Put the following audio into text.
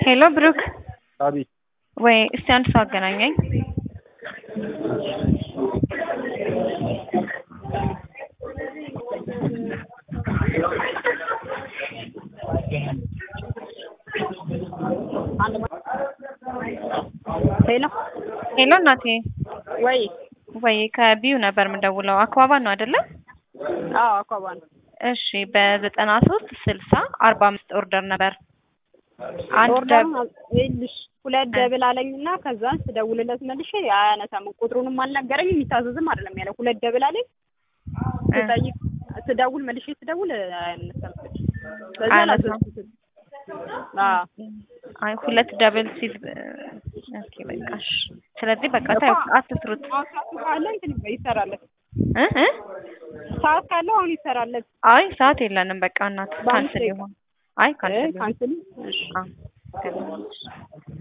ሄሎ ብሩክ አቤት ወይ እስቲ አንድ ሰው አገናኘኝ። ሄሎ ሄሎ እናቴ ወይ ወይ ከቢዩ ነበር የምደውለው አክባባ ነው አይደለ? አዎ አኳባ ነው። እሺ በዘጠና ሶስት ስልሳ አርባ አምስት ኦርደር ነበር አንድ ኦርደር ደብ- ይኸውልሽ ሁለት ደብል አለኝና ከዛን ስደውልለት መልሼ አያነሳም። ቁጥሩንም አልነገረኝም የሚታዘዝም አይደለም ያለው። ሁለት ደብል አለኝ ስጠይቅ ስደውል መልሼ ስደውል አያነሳም። በዛ አያነሳም። አላዘዝኩትም። አዎ አይ ሁለት ደብል ሲል ኦኬ በቃሽ። ስለዚህ በቃ ታዩ አትስሩት አሁን ሰዓቱ ካለ እንትን ይሰራለት እ እ ሰዓት ካለው አሁን ይሰራለት። አይ ሰዓት የለንም በቃ እናት በአንድ ካንስል ደቂቃ። ይሆን አይ ካንስል ይሆን ካንስል እሺ አዎ